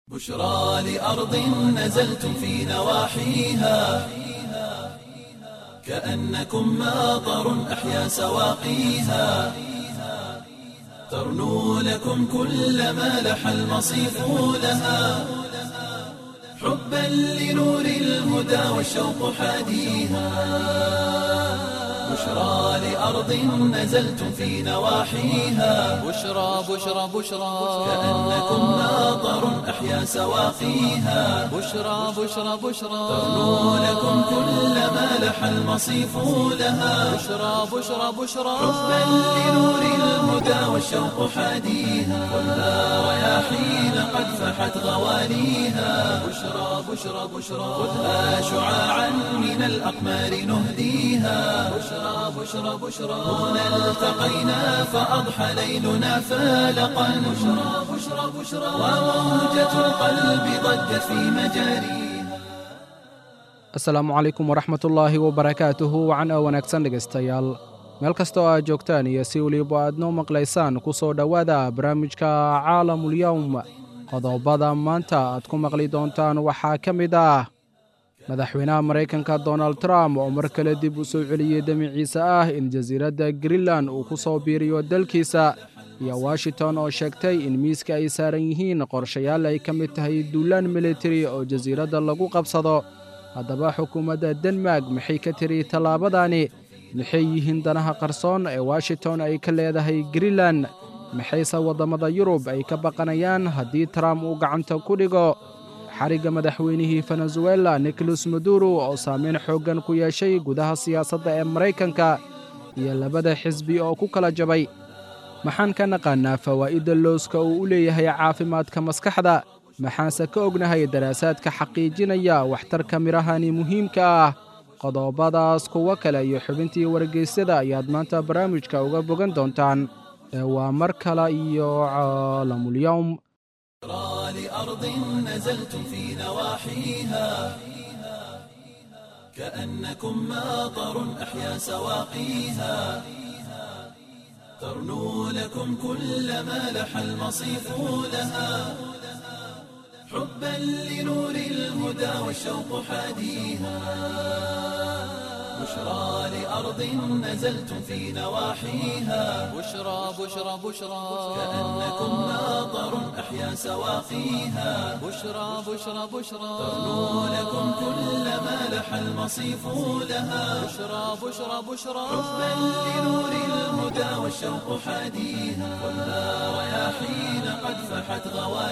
بشرى لأرض نزلتم في نواحيها كأنكم ماطر أحيا سواقيها ترنو لكم كل ما لح المصيف لها حبا لنور الهدى والشوق حاديها بشرى لأرض نزلتم في نواحيها بشرى بشرى بشرى كأنكم ماطر أحيا سواقيها بشرى بشرى بشرى ترنو لكم كل ما لح المصيف لها بشرى بشرى بشرى حبا لنور الهدى والشوق حاديها خذها رياحين قد فحت غواليها بشرى بشرى بشرى خذها شعاعا من الأقمار نهديها بشرى بشرى بشرى هنا التقينا فأضحى ليلنا فالقا بشرى بشرى بشرى وموجة القلب ضجت في مجاريها asalaamu calaykum waraxmatullaahi wabarakaatuhu wacan oo wanaagsan dhegaystayaal meel kasta oo aad joogtaan iyo si weliba aad noo maqlaysaan ku soo dhowaada barnaamijka caalamulyowm qodobada maanta aad ku maqli doontaan waxaa ka mid ah madaxweynaha maraykanka donald trump oo mar kale dib u soo celiyey demiciisa ah in jasiiradda greenland uu ku soo biiriyo dalkiisa iyo washington oo sheegtay in miiska ay saaran yihiin qorshayaal ay ka mid tahay duulaan militari oo jasiiradda lagu qabsado haddaba xukuumadda denmark maxay ka tiri tallaabadani maxay yihiin danaha qarsoon ee washington ay ka leedahay greenland maxayse waddamada yurub ay ka baqanayaan haddii trump uu gacanta ku dhigo xarigga madaxweynihii venezuela nicolas maduro oo saameyn xooggan ku yeeshay gudaha siyaasadda ee maraykanka iyo labada xisbi oo ku kala jabay maxaan ka naqaannaa fawaa'idda looska uu u leeyahay caafimaadka maskaxda maxaanse ka ognahay daraasaadka xaqiijinaya waxtarka midhahani muhiimka ah qodobadaas kuwo kale iyo xubintii wargeysyada ayaad maanta barnaamijka uga bogan doontaan ee waa mar kale iyo caalamulyowm بشرى لأرض نزلتم في نواحيها كأنكم ماطر أحيا سواقيها ترنو لكم كل ما لح المصيف لها حبا لنور الهدى والشوق حاديها بشرى لأرض نزلتم في نواحيها بشرى بشرى بشرى كأنكم ماطر أحيا سواقيها بشرى بشرى بشرى ترنو لكم كل ما لح المصيف لها بشرى بشرى بشرى حبا لنور الهدى والشوق حاديها خذها رياحين قد فحت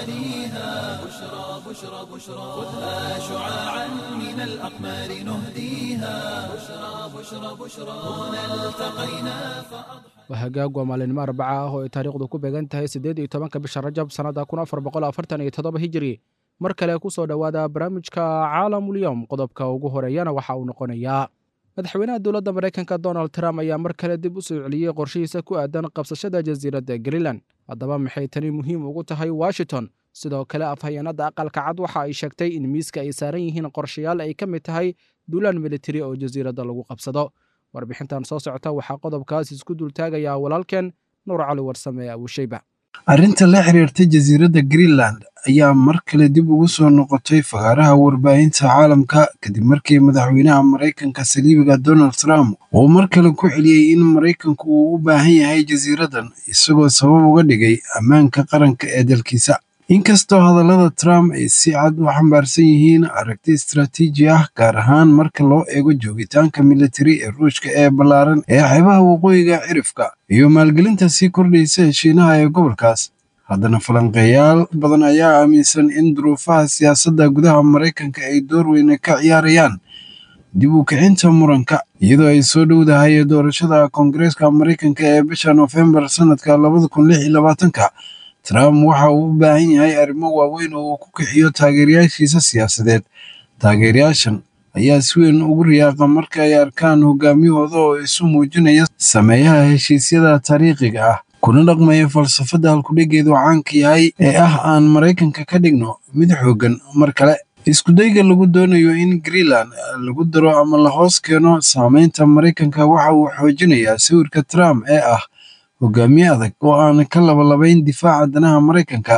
غواليها بشرى بشرى بشرى خذها شعاعا من الأقمار نهديها بشرى بشرى بشرى هنا التقينا فأضحى waa hagaag waa maalinimo arbaca ah oo ay taariikhdu ku beegan tahay siddeed iyo tobanka bisha rajab sannadda kun afar boqol afartan iyo toddoba hijiri mar kale ku soo dhowaada barnaamijka caalamulyowm qodobka ugu horeeyana waxa uu noqonayaa madaxweynaha dowladda maraykanka donald trump ayaa mar kale dib u soo celiyey qorshihiisa ku aadan qabsashada jasiiradda greenland haddaba maxay tani muhiim ugu tahay washington sidoo kale afhayeenadda aqalka cad waxa ay sheegtay in miiska ay saaran yihiin qorshayaal ay ka mid tahay duulaan militari oo jasiiradda lagu qabsado warbixintan soo socota waxaa qodobkaas isku dultaagayaa walaalkeen nuur cali warsame abushayba arrinta la xiriirta jasiiradda greenland ayaa mar kale dib ugu soo noqotay fagaaraha warbaahinta caalamka kadib markii madaxweynaha maraykanka saliibiga donald trump uu mar kale ku celiyey in maraykanku uu u baahan yahay jasiiraddan isagoo sabab uga dhigay ammaanka qaranka ee dalkiisa inkastoo hadallada trump ay si cad u xambaarsan yihiin aragti istaraatiiji ah gaar ahaan marka loo eego joogitaanka militari ee ruushka ee ballaaran ee xeebaha waqooyiga cirifka iyo maalgelinta sii kordhaysa heshiinaha ee gobolkaas haddana falanqeeyaal badan ayaa aaminsan in duruufaha siyaasadda gudaha maraykanka ay door weyne ka ciyaarayaan dib u kicinta muranka iyadoo ay soo dhowdahay doorashada koongareeska maraykanka ee bisha noofembar sannadka labada kun lix iyo labaatanka trump waxa uu u baahan yahay arrimo waaweyn oo uu ku kixiyo taageerayaashiisa siyaasadeed taageerayaashan ayaa si weyn ugu riyaaqa marka ay arkaan hogaamiyahooda oo isu muujinaya sameeyaha heshiisyada taariikhiga ah kuna dhaqmaya falsafadda halkudhigeedu caanka yahay ee ah aan maraykanka ka dhigno mid xooggan mar kale iskudayga lagu doonayo in greenland lagu daro ama la hoos keeno saameynta maraykanka waxa uu xoojinayaa sawirka trump ee ah hogaamiye adag oo aan ka labalabayn difaaca danaha maraykanka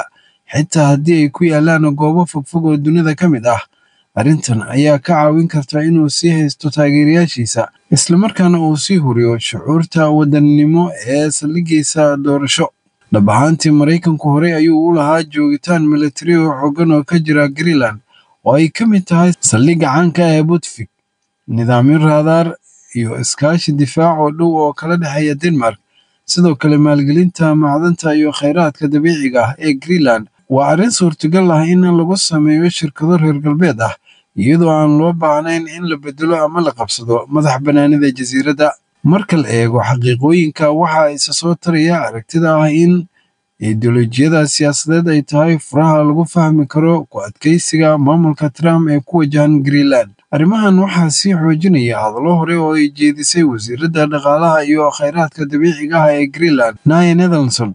xitaa haddii ay ku yaalaan goobo fogfog oo dunida ka mid ah arrintan ayaa ka caawin karta inuu sii haysto taageerayaashiisa islamarkaana uu sii huriyo shucuurta wadannimo ee saldhigaysa doorasho dhab ahaantii maraykanku horey ayuu u lahaa joogitaan militari oo xoogan oo ka jira greenland oo ay ka mid tahay saldhigga caanka ee butvik nidaamyo raadaar iyo iskaashi difaac oo dhow oo kala dhexeeya denmark sidoo kale maalgelinta macdanta iyo khayraadka dabiiciga ah ee greenland waa arrin suurtagal ah in lagu sameeyo shirkado reer galbeed ah iyadoo aan loo baahnayn in la bedelo ama la qabsado madax bannaanida jasiiradda marka la eego xaqiiqooyinka waxaa isa soo taraya aragtida ah in ideolojiyada siyaasadeed ay tahay furaha lagu fahmi karo ku adkaysiga maamulka trump ee ku wajahan greenland arrimahan waxaa sii xoojinaya hadallo hore oo ay jeedisay wasiiradda dhaqaalaha iyo khayraadka dabiiciga ah ee greenland naya netherlandson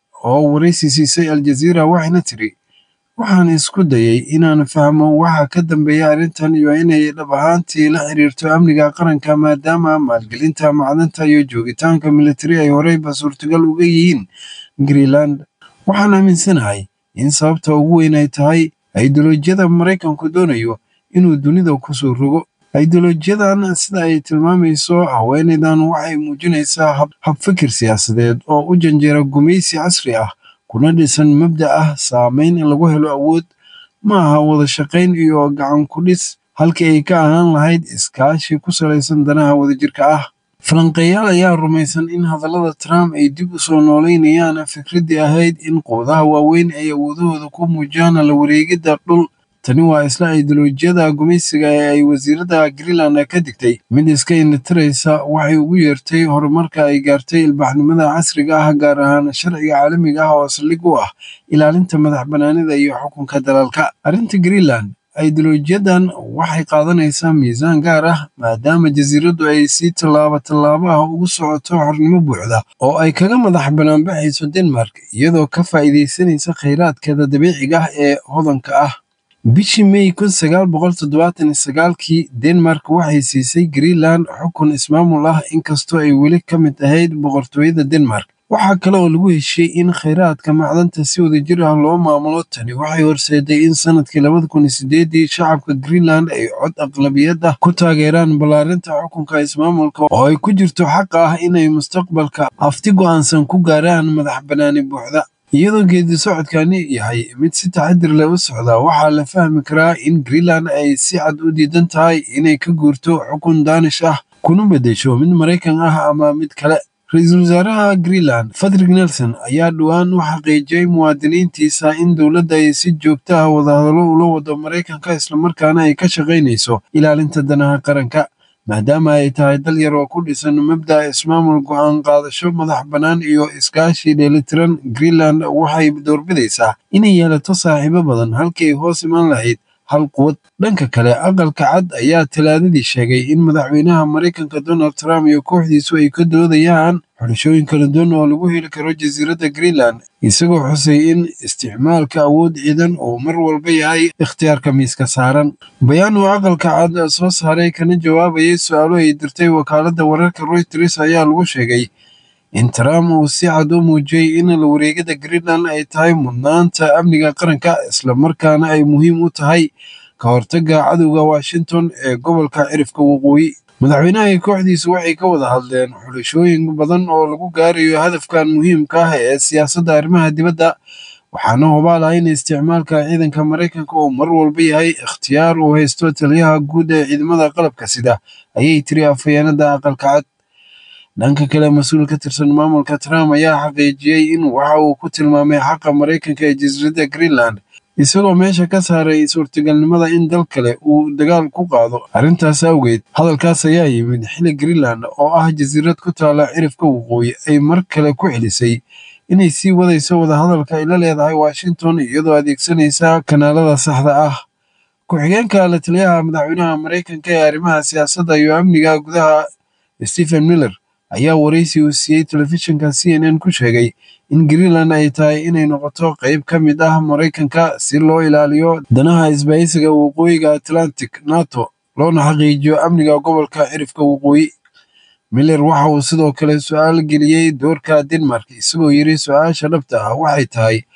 oo waraysi siisay aljaziira waxayna tiri waxaan isku dayay inaan fahmo waxa ka dambeeya arrintan iyo inay dhab ahaantii la xiriirto amniga qaranka maadaama maalgelinta macdanta iyo joogitaanka militari ay horeyba suurtagal uga yihiin greenland waxaan aaminsanahay in sababta ugu weyn ay tahay ideolojiyada maraykanku doonayo inuu dunida kusoo rogo ideolojiyadan sida ay tilmaamayso haweenaydan waxay muujinaysaa habfikir siyaasadeed oo u janjeera gumaysi casri ah kuna dhisan mabda ah saameyn in lagu helo awood ma aha wada shaqayn iyo gacan ku dhis halkii ay ka ahaan lahayd iskaashi ku salaysan danaha wadajirka ah falanqeeyaal ayaa rumaysan in hadallada trump ay dib u soo nooleynayaan fikraddii ahayd in quwadaha waaweyn ay awoodahooda ku muujiyaan la wareegidda dhul tani waa isla ideolojiyada gumaysiga ee ay wasiiradda greenland ka digtay mid iska indhatiraysa waxay ugu yeertay horumarka ay gaartay ilbaxnimada casriga ah gaar ahaan sharciga caalamiga ah oo saldhig u ah ilaalinta madax bannaanida iyo xukunka dalalka arrinta greenland ideolojiyadan waxay qaadanaysaa miisaan gaar ah maadaama jasiiraddu ay si tallaabo tallaabo ah ugu socoto xornimo buuxda oo ay kaga madax banaanbaxayso denmark iyadoo ka faa'iidaysanaysa khayraadkeeda dabiiciga ah ee hodanka ah bishii may kun sagaal boqol toddobaatan iyo sagaalkii denmark waxay siisay greenland xukun ismaamul ah inkastoo ay weli ka mid ahayd boqortooyada denmark waxaa kale oo lagu heshiiyey in khayraadka macdanta si wadajir ah loo maamulo tani waxay horseeday in sanadkii labada kun iyo sideedii shacabka greenland ay cod aqlabiyad ah ku taageeraan ballaarinta xukunka ismaamulka oo ay ku jirto xaqa ah inay mustaqbalka afti go'aansan ku gaaraan madax bannaani buuxda iyadoo geedi socodkani yahay mid si taxadir leh u socda waxaa la fahmi karaa in greenland ay si cad u diidan tahay inay ka guurto xukun daanish ah kuna beddesho mid maraykan ah ama mid kale ra-iisul wasaaraha greenland fadrik nelson ayaa dhowaan u xaqiijiyey muwaadiniintiisa in dowladda ay si joogto ah wadahadallo ula wado maraykanka islamarkaana ay ka shaqaynayso ilaalinta danaha qaranka maadaama ay tahay dal yar oo ku dhisan mabda ismaamul go'aan qaadasho madax bannaan iyo iskaashi dheelitiran greenland waxay doorbidaysaa inay yeelato saaxiibo badan halkii ay hoos imaan lahayd hal quwad dhanka kale aqalka cad ayaa talaadadii sheegay in madaxweynaha maraykanka donald trump iyo kooxdiisu ay ka doodayaan xulashooyin kala duwan oo lagu heli karo jasiiradda greenland isagoo xusay in isticmaalka awood ciidan uu mar walba yahay ikhtiyaarka miiska saaran bayaan uu aqalka cad soo saaray kana jawaabayay su-aalo ay dirtay wakaaladda wararka royters ayaa lagu sheegay in trump uu si cad u muujiyey in la wareegada greenland ay tahay mudnaanta amniga qaranka islamarkaana ay muhiim u tahay ka hortagga cadowga washington ee gobolka cirifka waqooyi madaxweynaha iyo kooxdiisu waxay ka wada hadleen xulashooyin badan oo lagu gaarayo hadafkan muhiimka ah ee siyaasadda arrimaha dibadda waxaana hubaal ah in isticmaalka ciidanka maraykanka uu mar walba yahay ikhtiyaar uu haysto taliyaha guud ee ciidamada qalabka sida ayay tiri afhayeenada aqalka cad dhanka kale mas-uul ka tirsan maamulka trump ayaa xaqiijiyey in waxa uu ku tilmaamay xaqa maraykanka ee jasiiradda greenland isagoo meesha ka saaray suurtagalnimada in dal kale uu dagaal ku qaado arrintaas awgeed hadalkaas ayaa yimid xili greenland oo ah jasiirad ku taala cirifka waqooyi ay mar kale ku celisay inay sii wadayso wadahadalka ay la leedahay washington iyadoo adeegsanaysa kanaalada saxda ah ku-xigeenka la taliyaha madaxweynaha maraykanka ee arrimaha siyaasadda iyo amniga gudaha stephen miller ayaa waraysi uu siiyey telefishinka c n n ku sheegay in greenland ay tahay inay noqoto qayb ka mid ah maraykanka si loo ilaaliyo danaha isbahaysiga waqooyiga atlantic nato loona xaqiijiyo amniga gobolka cirifka waqooyi miller waxa uu sidoo kale su-aal geliyey doorka denmark isagoo yidhi su-aasha dhabta ah waxay tahay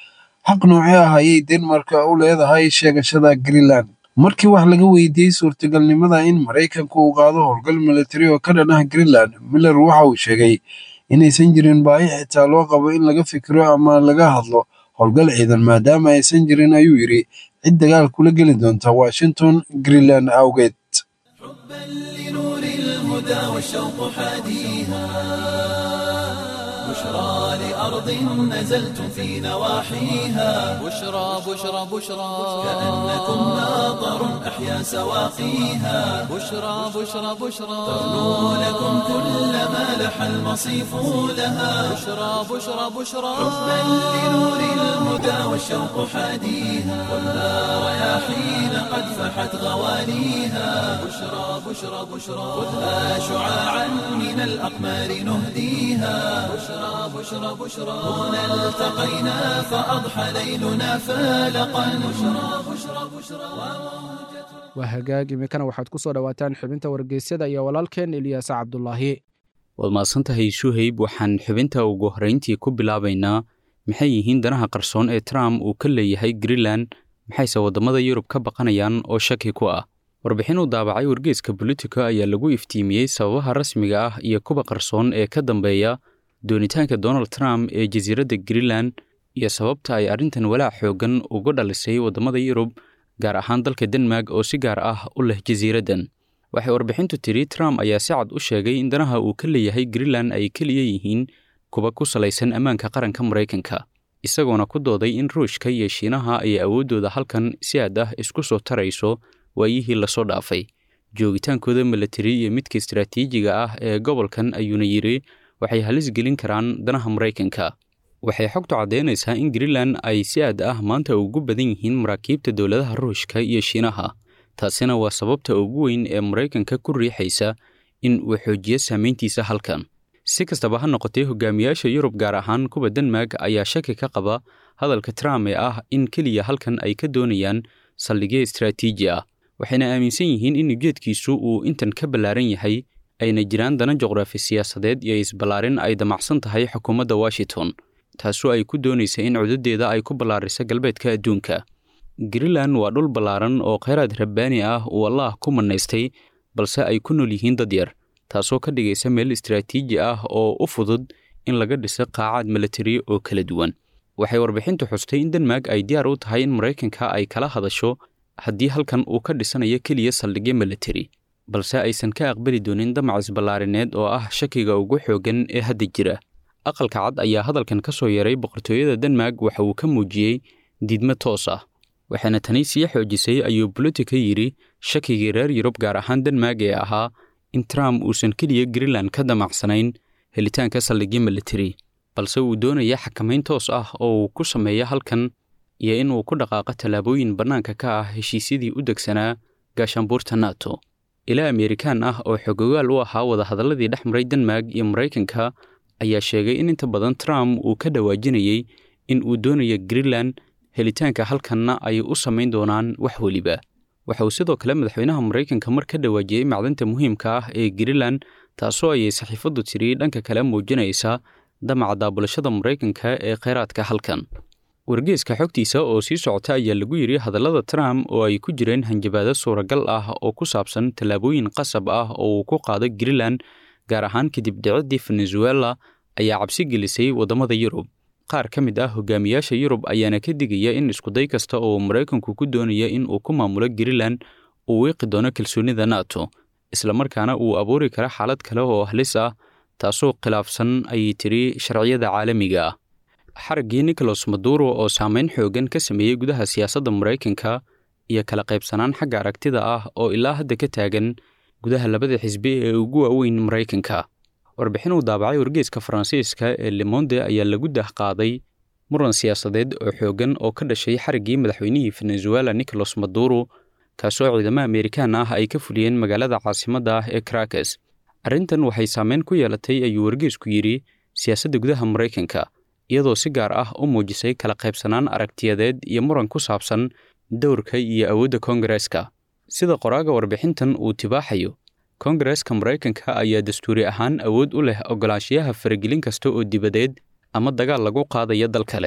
xaq noocee ah ayay denmark u leedahay sheegashada greenland markii wax laga weydiiyey suurtagalnimada in maraykanku uu qaado howlgal militari oo ka dhan ah greenland miller waxa uu sheegay inaysan jirin baahi xitaa loo qabo in laga fikiro ama laga hadlo howlgal ciidan maadaama aysan jirin ayuu yidhi cid dagaal kula geli doonta washington greenland awgeed حبا لنور الهدى والشوق حاديها بشرى لأرض نزلتم في نواحيها بشرى بشرى بشرى كأنكم ماطر أحيا سواقيها بشرى بشرى بشرى تغنو لكم كل ما لح المصيف لها بشرى بشرى بشرى حبا لنور الهدى والشوق حاديها خذها رياحين قد فحت غوانيها بشرى بشرى بشرى خذها شعاعا من الأقمار نهديها بشرى بشرى بشرى هنا التقينا فأضحى ليلنا فالقا بشرى بشرى بشرى waa hagaag iminkana waxaad ku soo dhowaataan xubinta wargeysyada iyo walaalkeen eliyaas cabdulaahi waad mahadsantahay suhayb waxaan xubinta ugu horrayntii ku bilaabaynaa maxay yihiin danaha qarsoon ee trump uu ka leeyahay greenland maxayse waddamada yurub ka baqanayaan oo shaki ku ah warbixin uu daabacay wargeeska bolitico ayaa lagu iftiimiyey sababaha rasmiga ah iyo kuwa qarsoon ee ka dambeeya doonitaanka donald trump ee jasiiradda greenland iyo sababta ay arrintan walaac xooggan uga dhalisay waddamada yurub gaar ahaan dalka denmark oo si gaar ah u leh jasiiraddan waxay warbixintu tidhi trump ayaa si cad u sheegay in danaha uu ka leeyahay greenland ay keliya yihiin kuwa ku salaysan ammaanka qaranka maraykanka isagoona ku dooday in ruushka iyo shiinaha ay awooddooda halkan si aad ah isku soo tarayso waayihii lasoo dhaafay joogitaankooda milatari iyo midka istaraatiijiga ah ee gobolkan ayuuna yidhi waxay halis gelin karaan danaha maraykanka waxay xogtu caddaynaysaa in greenland ay si aad ah maanta ugu badan yihiin maraakiibta dowladaha ruushka iyo shiinaha taasina waa sababta ugu weyn ee maraykanka ku riixaysa in uu xoojiyo saamayntiisa halkan si kastaba ha noqotee hogaamiyaasha yurub gaar ahaan kuwa denmark ayaa shaki ka qaba hadalka trump ee ah in keliya halkan ay ka doonayaan saldhigyo istaraatiiji ah waxayna aaminsan yihiin in ujeedkiisu uu intan ka ballaaran yahay ayna jiraan dana juqraafi siyaasadeed iyo isballaarin ay damacsan tahay xukuumadda washington taasoo ay ku doonaysa in cududeeda ay ku ballaariso galbeedka adduunka greenland waa dhul ballaaran oo kheyraad rabbaani ah uu allaah ku mannaystay balse ay ku nool yihiin dad yar taasoo ka dhigaysa meel istaraatiiji ah oo u fudud in laga dhiso qaacaad milatari oo kala duwan waxay warbixintu xustay in denmark ay diyaar u tahay in maraykanka ay kala hadasho haddii halkan uu ka dhisanayo keliya saldhigyo milatari balse aysan ka aqbali doonin damac isballaarineed oo ah shakiga ugu xooggan ee hadda jira aqalka cad ayaa hadalkan ka soo yeeray boqortooyada denmark waxa uu ka muujiyey diidmo toos ah waxaana tani sii xoojisay ayuu bolotika yidhi shakigii reer yurub gaar ahaan denmark ee ahaa in trump uusan keliya greenland ka damacsanayn helitaanka saldhigyo militari balse uu doonaya xakamayn toos ah oo uu ku sameeyo halkan iyo in uu ku dhaqaaqo tallaabooyin bannaanka ka ah heshiisyadii u degsanaa gaashaanbuurta nato ilaa amerikaan ah oo xogogaal u ahaa wadahadalladii dhex maray denmark iyo maraykanka ayaa sheegay in inta badan trump uu ka dhawaajinayey in uu doonayo greenland helitaanka halkanna ay u samayn doonaan wax weliba waxa uu sidoo kale madaxweynaha maraykanka mar ka dhawaajiyey macdanta muhiimka ah ee greenland taasoo ayay saxiifaddu tiri dhanka kale muujinaysa damaca daabulashada maraykanka ee kheyraadka halkan wargeeska xogtiisa oo sii socota ayaa lagu yidhi hadallada trump oo ay ku jireen hanjabaado suuragal ah oo ku saabsan tallaabooyin qasab ah oo uu ku qaado greenland gaar ahaan kadib dhiciddii venezuela ayaa cabsi gelisay waddamada yurub qaar ka mid ah hogaamiyaasha yurub ayaana ka digaya in iskuday kasta oo maraykanku ku doonaya in uu ku maamulo greenland uu wiiqi doono kalsoonida nato islamarkaana uu abuuri karo xaalad kale oo halis ah taasoo khilaafsan ayay tiri sharciyada caalamiga ah xaraggii nicholas maduro oo saameyn xooggan ka sameeyey gudaha siyaasadda maraykanka iyo kala qaybsanaan xagga aragtida ah oo ilaa hadda ka taagan gudaha labada xisbi ee ugu waaweyn maraykanka warbixin uu daabacay wargeeska faransiiska ee lemonde ayaa lagu dahqaaday muran siyaasadeed oo xooggan oo ka dhashay xariggii madaxweynihii venezuela nicholas maduro kaasoo ciidamo amerikaan ah ay ka fuliyeen magaalada caasimadda ah ee karakas arrintan waxay saameyn ku yeelatay ayuu wargeesku yidhi siyaasadda gudaha maraykanka iyadoo si gaar ah u muujisay kala qaybsanaan aragtiyadeed iyo muran ku saabsan dowrka iyo awoodda koongareeska sida qoraaga warbixintan uu tibaaxayo koongareeska maraykanka ayaa dastuuri ahaan awood u leh oggolaanshiyaha faragelin kasta oo dibadeed ama dagaal lagu qaadaya dal kale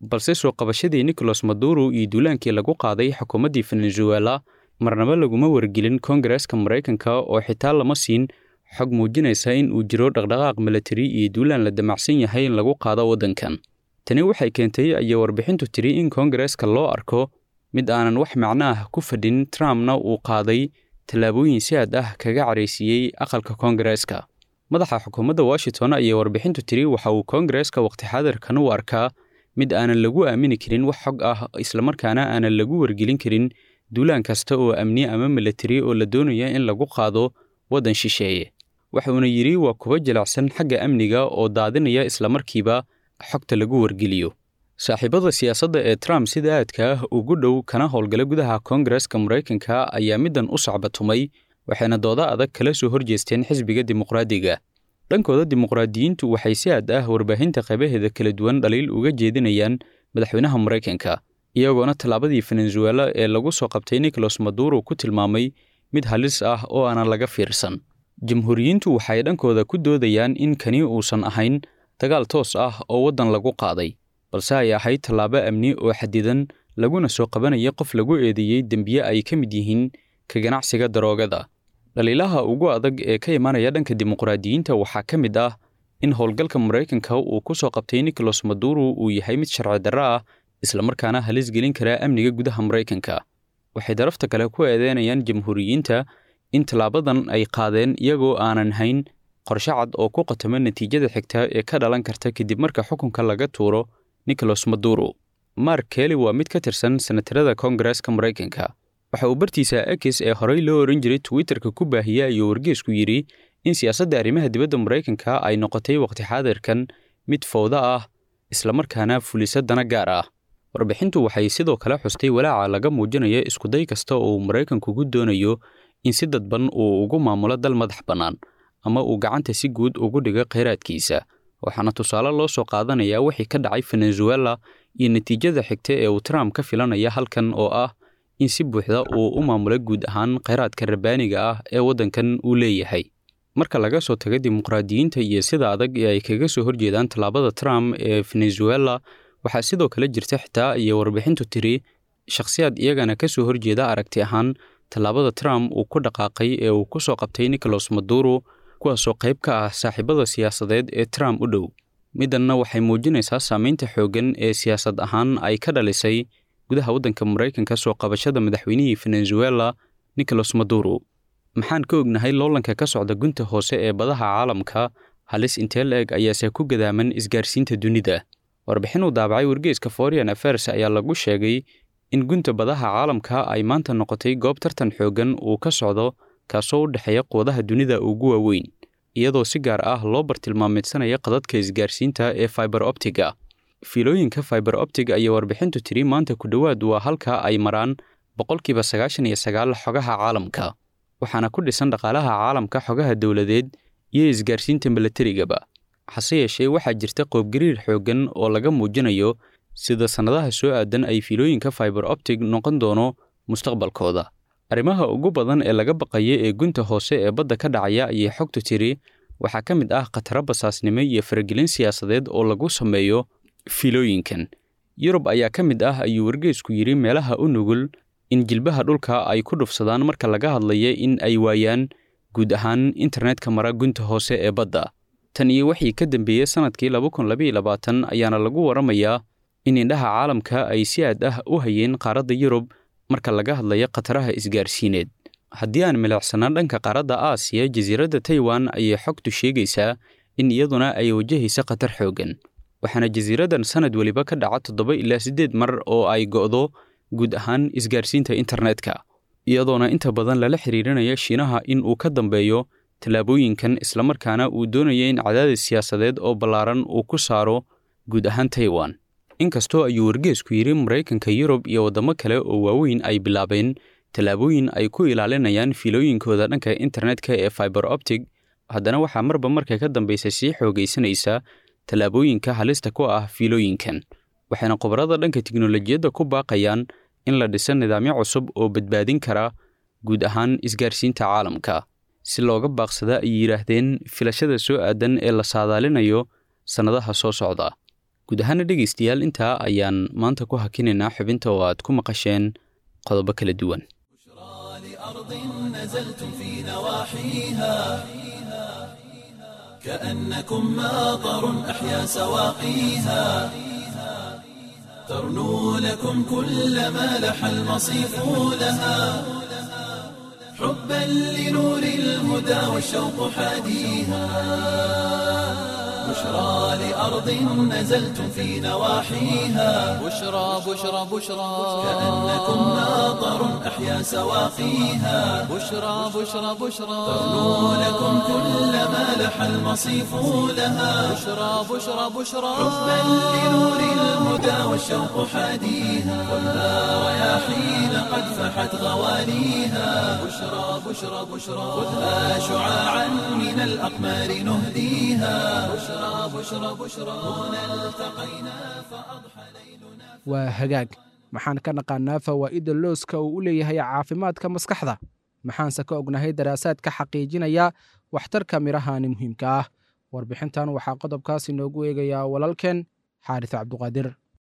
balse soo qabashadii nicolas maduro iyo duulaankii lagu qaaday xukuumaddii venezuela marnaba laguma wargelin kongareska maraykanka oo xitaa lama siin xog muujinaysa in uu jiro dhaqdhaqaaq milatari iyo duulaan la damacsan yahay in lagu qaado waddankan tani waxay keentay ayay warbixintu tiri in kongareska loo arko mid aanan wax macno ah ku fadhin trumpna uu qaaday tallaabooyin si aad ah kaga caraysiiyey aqalka kongareska madaxa xukuumadda washington ayay warbixintu tiri waxa uu kongareska waqti xaadirkan u arkaa mid aanan lagu aamini karin wax xog ah islamarkaana aanan lagu wargelin karin duulaan kasta oo amni ama milatari oo la doonaya in lagu qaado waddan shisheeye waxuuna yidhi waa kuwa jilicsan xagga amniga oo daadinaya islamarkiiba xogta lagu wargeliyo saaxiibada siyaasadda ee trump sida aadka ah ugu dhow kana howlgala gudaha koongareska maraykanka ayaa middan u sacbatumay waxayna dooda adag kala soo horjeesteen xisbiga dimuqraadiga dhankooda dimuqraadiyiintu waxay si aad ah warbaahinta qaybaheeda kala duwan dhaliil uga jeedinayaan madaxweynaha maraykanka iyagoona tallaabadii venezuela ee lagu soo qabtay nicolas maduro ku tilmaamay mid halis ah oo aanan laga fiirsan jamhuuriyiintu waxay dhankooda ku doodayaan in kani uusan ahayn dagaal toos ah oo waddan lagu qaaday balse ay ahayd tallaabo amni oo xadidan laguna soo qabanaya qof lagu eedeeyey dembiye ay ka mid yihiin ka ganacsiga daroogada dhaliilaha ugu adag ee ka imaanaya dhanka dimuqraadiyiinta waxaa ka mid ah in howlgalka maraykanka uu ku soo qabtay nicolas maduro uu yahay mid sharci darro ah islamarkaana halis gelin karaa amniga gudaha maraykanka waxay darafta kale ku eedeynayaan jamhuuriyiinta in tallaabadan ay qaadeen iyagoo aanan hayn qorshe cad oo ku qatamo natiijada xigta ee ka dhalan karta kadib marka xukunka laga tuuro nicolas maduro mark kelly waa mid ka tirsan senatarada koongareska maraykanka waxa uu bartiisa ekis ee horey loo oran jiray twitterka ku baahiyey ayuu wargeesku yidhi in siyaasadda arrimaha dibadda maraykanka ay noqotay waqti xaadirkan mid fowda ah islamarkaana fulisa dana gaar ah warbixintu waxay sidoo kale xustay walaaca laga muujinayo iskuday kasta oo uu maraykankugu doonayo in si dadban uu ugu maamulo dal madax bannaan ama uu gacanta si guud ugu dhigo khayraadkiisa waxaana tusaale loo soo qaadanayaa wixii ka dhacay venezuela iyo natiijada xigta ee uu trump ka filanaya halkan oo ah in si buuxda uu u maamulo guud ahaan khayraadka rabbaaniga ah ee waddankan uu leeyahay marka laga soo tago dimuqraadiyiinta iyo sida adag ee ay kaga soo horjeedaan tallaabada trump ee venezuela waxaa sidoo kale jirta xitaa iyo warbixintu tiri shakhsiyaad iyagana ka soo horjeeda aragti ahaan tallaabada trump uu ku dhaqaaqay ee uu ku soo qabtay nicolas maduro kuwaasoo qayb ka ah saaxiibada siyaasadeed ee trump u dhow middanna waxay muujinaysaa saamaynta xooggan ee siyaasad ahaan ay ka dhalisay gudaha waddanka maraykanka soo qabashada madaxweynihii venezuela nicolas maduro maxaan ka ognahay loolanka ka socda gunta hoose ee badaha caalamka halis intee la-eg ayaase ku gadaaman isgaarsiinta dunida warbixin uu daabacay wargeeska foreign affairs ayaa lagu sheegay in gunta badaha caalamka ay maanta noqotay goob tartan xooggan uu ka socdo kaasoo u dhexeeya quwadaha dunida ugu waaweyn iyadoo si gaar ah loo bartilmaameedsanaya qadadka isgaarsiinta ee fiber optiga fiilooyinka fiber optig ayaa warbixintu tiri maanta ku dhowaad waa halka ay maraan boqolkiiba sagaashan iyo sagaal xogaha caalamka waxaana ku dhisan dhaqaalaha caalamka xogaha dowladeed iyo isgaarsiinta milatarigaba hase yeeshee waxaa jirta qoobgariir xooggan oo laga muujinayo sida sannadaha soo aadan ay fiilooyinka fiber optig noqon doono mustaqbalkooda arrimaha ugu badan ee laga baqaya ee gunta hoose ee badda ka dhacaya ayay xogtu tiri waxaa ka mid ah khataro basaasnimo iyo faragelin siyaasadeed oo lagu sameeyo fiilooyinkan yurub ayaa ka mid ah ayuu wargeesku yidhi meelaha u nugul in jilbaha dhulka ay ku dhufsadaan marka laga hadlaya in ay waayaan guud ahaan internetka mara gunta hoose ee badda tan iyo wixii ka dambeeyey sannadkii laba kun labaiyo labaatan ayaana lagu waramayaa in indhaha caalamka ay si aad ah u hayeen qaaradda yurub marka laga hadlayo khataraha isgaarsiineed haddii aan milicsanaan dhanka qaaradda aasiya jasiiradda taiwan ayay xogtu sheegaysaa in iyaduna ay wajahaysa khatar xooggan waxaana jasiiraddan sannad weliba ka dhaca toddoba ilaa siddeed mar oo ay go'do guud ahaan isgaarsiinta internetka iyadoona inta badan lala xiriirinaya shiinaha in uu ka dambeeyo tallaabooyinkan islamarkaana uu doonaya in cadaadis siyaasadeed oo ballaaran uu ku saaro guud ahaan taiwan inkastoo ayuu wargeesku yidhi maraykanka yurub iyo waddamo kale oo waaweyn ay bilaabeen tallaabooyin ay ku ilaalinayaan fiilooyinkooda dhanka internetka ee fiber optig haddana waxaa marba marka ka dambaysa sii xoogaysanaysa tallaabooyinka halista ku ah fiilooyinkan waxayna khubarada dhanka tiknolojiyadda ku baaqayaan in la dhiso nidaamyo cusub oo badbaadin kara guud ahaan isgaarsiinta caalamka si looga baaqsada ay yidhaahdeen filashada soo aadan ee la saadaalinayo sannadaha soo socda guud ahaana dhegaystayaal intaa ayaan maanta ku hakinaynaa xubinta oo aad ku maqasheen qodobo kala duwan لأرض نزلتم في نواحيها كأنكم ماطر أحيا سواقيها ترنو لكم كل ما لح المصيف لها حبا لنور الهدى والشوق حاديها بشرى لأرض نزلتم في نواحيها بشرى بشرى بشرى كأنكم ماطر أحيا سواقيها بشرى بشرى بشرى ترنو لكم كل ما لح المصيف لها بشرى بشرى بشرى حبا لنور الهدى والشوق حاديها خذها رياحين قد فحت غواليها بشرى بشرى بشرى خذها شعاعا من الأقمار نهديها بشرى بشرى بشرى هنا التقينا فأضحى ليلنا waa hagaag maxaan ka naqaanaa fawaa'idda looska uu u leeyahay caafimaadka maskaxda maxaanse ka ognahay daraasaadka xaqiijinaya waxtarka midhahani muhiimka ah warbixintan waxaa qodobkaas inoogu eegayaa walaalkeen xaaris cabduqaadir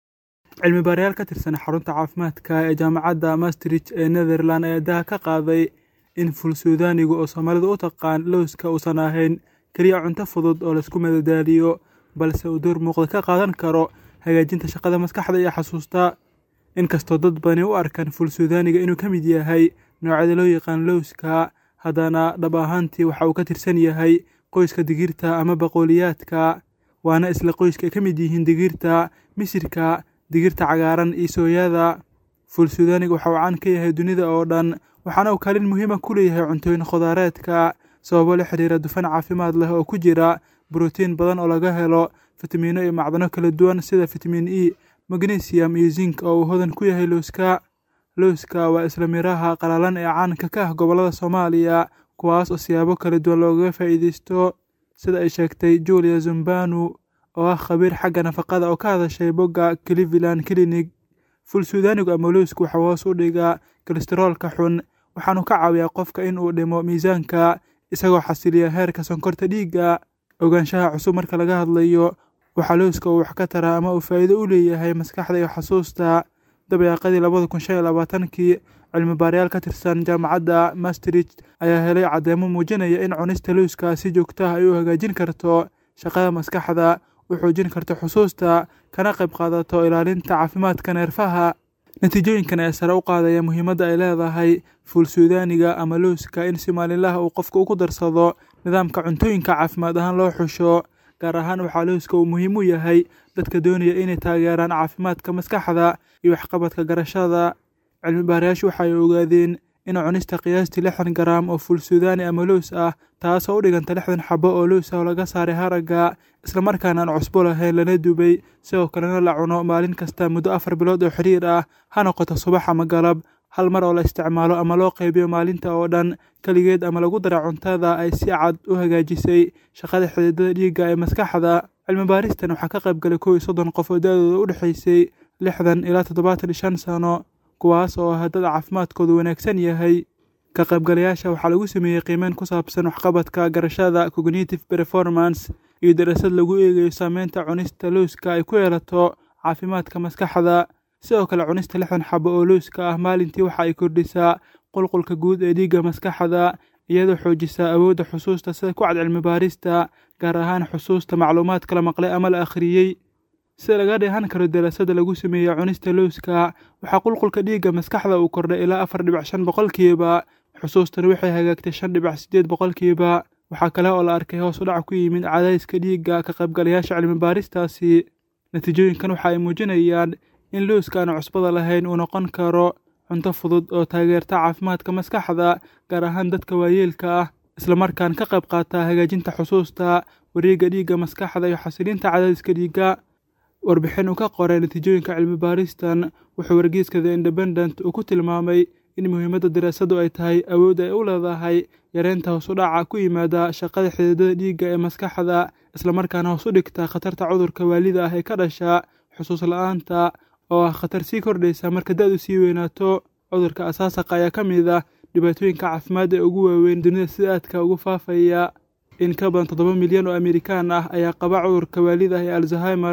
cilmi baarayaal ka tirsan xarunta caafimaadka ee jaamacadda maastricht ee netherland ayaa daha ka qaaday in fulsuudaanigu oo soomaalidu u taqaan lowska uusan ahayn keliya cunto fudud oo laysku madadaaliyo balse uu door muuqda ka qaadan karo hagaajinta shaqada maskaxda iyo xasuusta inkastoo dad badani u arkaan fulsuudaaniga inuu ka mid yahay noocyada loo yaqaan lowska haddana dhab ahaantii waxa uu ka tirsan yahay qoyska digirta ama baqooliyaadka waana isla qoyska ay ka mid yihiin digirta misirka digirta cagaaran iyo sooyada fulsuudaaniga waxa uu caan ka yahay dunida oo dhan waxaana uu kaalin muhiima ku leeyahay cuntooyin khudaareedka sababo la xiriira dufan caafimaad leh oo ku jira brotiin badan oo laga helo fitamiino iyo macdano kala duwan sida fitamiin e magnesium iyo zink oo uu hodan ku yahay lowska lowska waa isla miraha qalalan ee caanka ka ah gobollada soomaaliya kuwaas oo siyaabo kala duwan loogaga faa'iideysto sida ay sheegtay julia zumbanu oo ah khabiir xagga nafaqada oo ka hadashay bogga cleveland clinic fulsuudaanigu ama lowsku waxaa hoos u dhigaa kolesteroolka xun waxaanu ka caawiyaa qofka in uu dhimo miisaanka isagoo xasiliya heerka sonkorta dhiigga ogaanshaha cusub marka laga hadlayo waxaa lowska uu wax ka taraa ama uu faa'iido u leeyahay maskaxda iyo xasuusta dabeeqadii labada kun shan iyo labaatankii cilmi baarayaal ka tirsan jaamacadda maastricht ayaa helay caddeemo muujinaya in cunista lowska si joogto ah ay u hagaajin karto shaqada maskaxda u xoojin karto xusuusta kana qayb qaadato ilaalinta caafimaadka neerfaha natiijooyinkan ayaa sare u qaadaya muhiimadda ay leedahay fuulsuudaaniga ama lowska in si maalinlaha uu qofka ugu darsado nidaamka cuntooyinka caafimaad ahaan loo xusho gaar ahaan waxaa lowska uu muhiim u yahay dadka doonaya inay taageeraan caafimaadka maskaxda iyo waxqabadka garashada cilmi baarayaashu waxay ogaadeen in cunista qiyaastii lixdan garaam oo fulsuudaani ama lows ah taasoo u dhiganta lixdan xabo oo lows ah oo laga saaray haragga islamarkaana aan cusbo lahayn lana dubay sidoo kalena la cuno maalin kasta muddo afar bilood oo xiriir ah ha noqoto subax ama galab hal mar oo la isticmaalo ama loo qaybiyo maalinta oo dhan keligeed ama lagu dara cuntada ay si cad u hagaajisay shaqada xididada dhiigga ee maskaxda cilmi baaristan waxaa ka qayb galay kow iyo soddon qof oo da-dooda u dhexaysay lixdan ilaa toddobaatan iyo shan sano kuwaas oo ah dad caafimaadkoodu wanaagsan yahay ka qaybgalayaasha waxaa lagu sameeyey qiimeyn ku saabsan waxqabadka garashada cognitive performance iyo darasad lagu eegayo saameynta cunista lowska ay ku yeelato caafimaadka maskaxda sidoo kale cunista lixdan xabo oo lowska ah maalintii waxa ay kordhisaa qulqulka guud ee dhiigga maskaxda iyadoo xoojisaa awoodda xusuusta sida ku cad cilmi baarista gaar ahaan xusuusta macluumaadka la maqlay ama la akhriyey sida laga dheehan karo daraasadda lagu sameeyey cunista lowska waxaa qulqulka dhiigga maskaxda uu kordhay ilaa afar dhibic shan boqolkiiba xusuustana waxay hagaagtay shan dhibic siddeed boqolkiiba waxaa kale oo la arkay hoos u dhac ku yimid cadaadiska dhiigga ka qaybgalayaasha cilmi baaristaasi natiijooyinkan waxa ay muujinayaan in lowska aan cusbada lahayn uu noqon karo cunto fudud oo taageerta caafimaadka maskaxda gaar ahaan dadka waayeelka ah islamarkaan ka qayb qaata hagaajinta xusuusta wareegga dhiigga maskaxda iyo xasilinta cadaadiska dhiigga warbixin uu ka qoray natiijooyinka cilmi baaristan wuxuu wargeyska the independent uu ku tilmaamay in muhiimadda daraasadu ay tahay awoodda ay u leedahay yareynta hoos u dhaca ku yimaada shaqada xididada dhiigga ee maskaxda islamarkaana hoos u dhigta khatarta cudurka waalida ah ee ka dhasha xusuus la-aanta oo ah khatar sii kordhaysa marka da-du sii weynaato cudurka asaasaqa ayaa ka mid ah dhibaatooyinka caafimaad ee ugu waaweyn dunida sida aadka ugu faafaya in ka badan toddoba milyan oo amerikaan ah ayaa qaba cudurka waalida ah ee alzheimers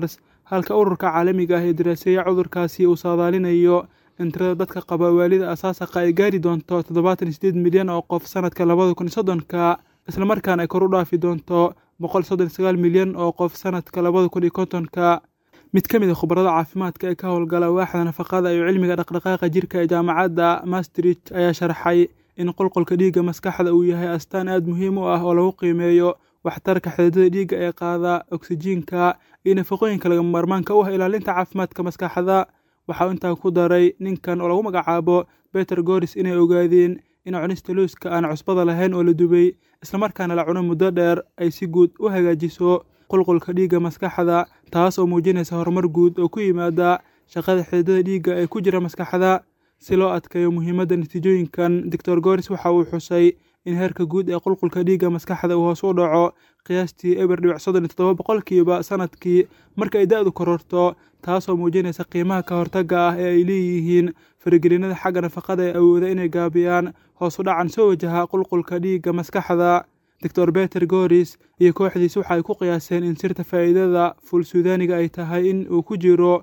halka ururka caalamiga ah ee daraaseeya cudurkaasi uu saadaalinayo in tirada dadka qaba waalida asaasaqa ay gaari doonto toddobaatan sideed milyan oo qof sanadka labada kun iyo soddonka islamarkaana ay kor u dhaafi doonto boqol soddon sagaal milyan oo qof sanadka labada kun iyo kontonka mid ka mid a khubarada caafimaadka ee ka howlgala waaxda nafaqada iyo cilmiga dhaqdhaqaaqa jirka ee jaamacadda maastricht ayaa sharxay in qulqulka dhiigga maskaxda uu yahay astaan aad muhiim u ah oo lagu qiimeeyo waxtarka xididada dhiigga ee qaada oksijiinka iyo nafaqooyinka lagama maarmaanka u ah ilaalinta caafimaadka maskaxda waxa uu intaa ku daray ninkan oo lagu magacaabo beter goris inay ogaadeen in cunista looska aan cusbada lahayn oo la dubay islamarkaana la cuno muddo dheer ay si guud u hagaajiso qulqulka dhiigga maskaxda taas oo muujinaysa horumar guud oo ku yimaada shaqada xididada dhiigga ee ku jira maskaxda si loo adkeeyo muhiimadda natiijooyinkan doctor goris waxa uu xusay in heerka guud ee qulqulka dhiigga maskaxda uu hoos u dhaco qiyaastii eber dhibic soddon iyo toddoba boqolkiiba sanadkii marka ay da-du kororto taasoo muujinaysa qiimaha ka hortagga ah ee ay leeyihiin faragelinada xagga nafaqada ee awooda inay gaabiyaan hoos u dhacan soo wajaha qulqulka dhiigga maskaxda doctor beter goris iyo kooxdiis waxa ay ku qiyaaseen in sirta faa'iidada fuul suudaaniga ay tahay in uu ku jiro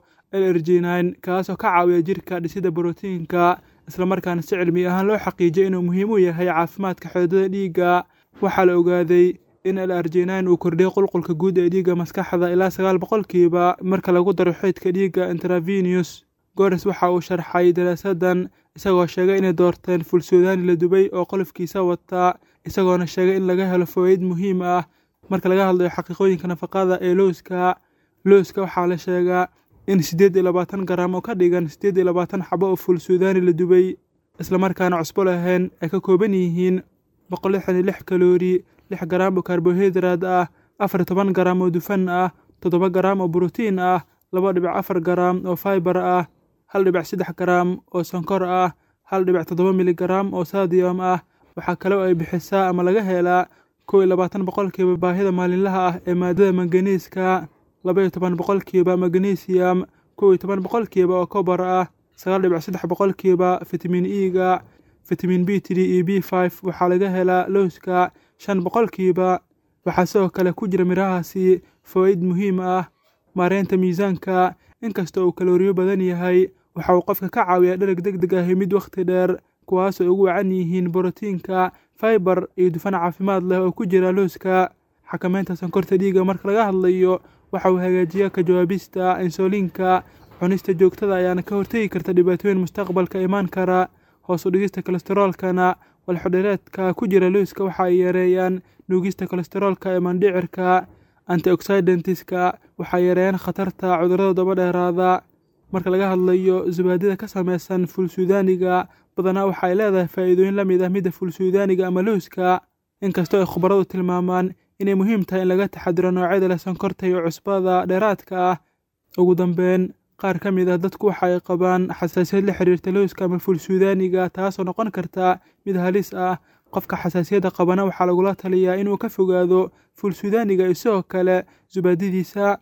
lrg9 kaasoo ka caawiya jirka dhisidda borotiinka islamarkaana si cilmi ahaan loo xaqiijiyo inuu muhiim u yahay caafimaadka xididada dhiigga waxaa la ogaaday in lrg9 uu kordhiyo qulqulka guud ee dhiigga maskaxda ilaa sagaal boqolkiiba marka lagu daro xeydka dhiigga intravenius gores waxa uu sharxay daraasadan isagoo sheegay inay doorteen fuul suudaani la dubay oo qolofkiisa wata isagoona sheegay in laga helo fawaaid muhiim ah marka laga hadlayo xaqiiqooyinka nafaqada ee looska looska waxaa la sheegaa in siddeed iyo labaatan garaam oo ka dhigan siddeed iyo labaatan xabo oo fuul suudaani la dubay islamarkaana cusbo lahayn ay ka kooban yihiin boqol lixdan iyo lix kaloori lix garaam oo karbohaydraad ah afar iyo toban garaam oo dufan ah toddoba garaam oo brotiin ah laba dhibic afar garaam oo faibar ah hal dhibic saddex garaam oo sonkor ah hal dhibic toddoba miligaraam oo sadiyom ah waxaa kale oo ay bixisaa ama laga helaa kow iyo labaatan boqolkiiba baahida maalinlaha ah ee maadada manganiiska laba iyo toban boqolkiiba magnesium kow iyo toban boqolkiiba oo kobar ah sagaal dhibic saddex boqolkiiba fitamiin e-ga fitamiin b three iyo b five waxaa laga helaa lowska shan boqolkiiba waxaa sidoo kale ku jira mirahaasi fawaaid muhiim ah maareynta miisaanka inkasta uu kalooriyo badan yahay waxa uu qofka ka caawiyaa dhereg deg deg ah mid wakhti dheer kuwaasoo ugu wacan yihiin borotiinka faibar iyo dufan caafimaad leh oo ku jira looska xakameynta sankorta dhiigga marka laga hadlayo waxa uu hagaajiyaa ka jawaabista insuliinka cunista joogtada ayaana ka hortegi karta dhibaatooyin mustaqbalka imaan kara hoos u dhigista kolesteroolkana walxodhereedka ku jira looska waxa ay yareeyaan nuugista kolesteroolka ee mandhicirka antioxidantska waxay yareeyaan khatarta cudurrada daba dheeraada marka laga hadlayo zubaadida ka samaysan fuul suudaaniga badanaa waxa ay leedahay faa'iidooyin la mid ah midda fuul suudaaniga ama looska inkastoo ay khubaradu tilmaamaan inay muhiim tahay in laga taxadiro noocyada leh sonkorta iyo cusbada dheeraadka ah ugu dambeyn qaar ka mid ah dadku waxa ay qabaan xasaasiyad la xiriirta looska ama fuul suudaaniga taasoo noqon karta mid halis ah qofka xasaasiyadda qabana waxaa lagula taliyaa inuu ka fogaado fuul suudaaniga isagoo kale subaadadiisa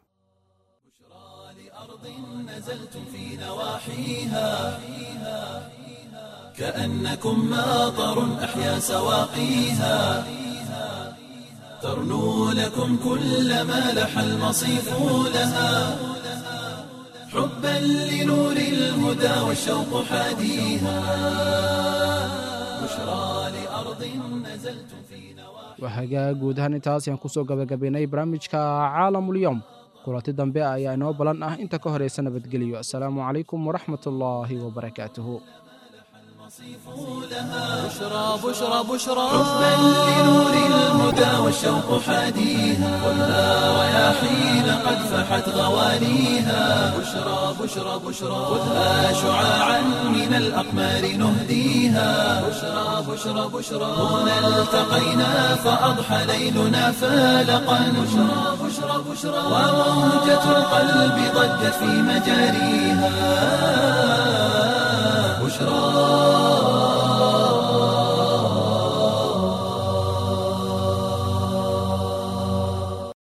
نزلتم في نواحيها كأنكم ماطر أحيا سواقيها ترنو لكم كل ما لح المصيف لها حبا لنور الهدى والشوق حاديها بشرى لأرض نزلتم في نواحيها waa hagaag guud ahaan intaas ayaan kusoo gabagabaynay barnaamijka caalamulyoom kulanti dambe ayaa inoo balan ah inta ka horaysa nabadgelyo asalaamu calaykum waraxmat ullaahi wabarakaatuhu بشرى بشرى بشرى حبا لنور الهدى والشوق حاديها خذها رياحين قد فحت غوانيها بشرى بشرى بشرى خذها شعاعا من الأقمار نهديها بشرى بشرى بشرى هنا التقينا فأضحى ليلنا فالقا بشرى بشرى بشرى وموجة القلب ضجت في مجاريها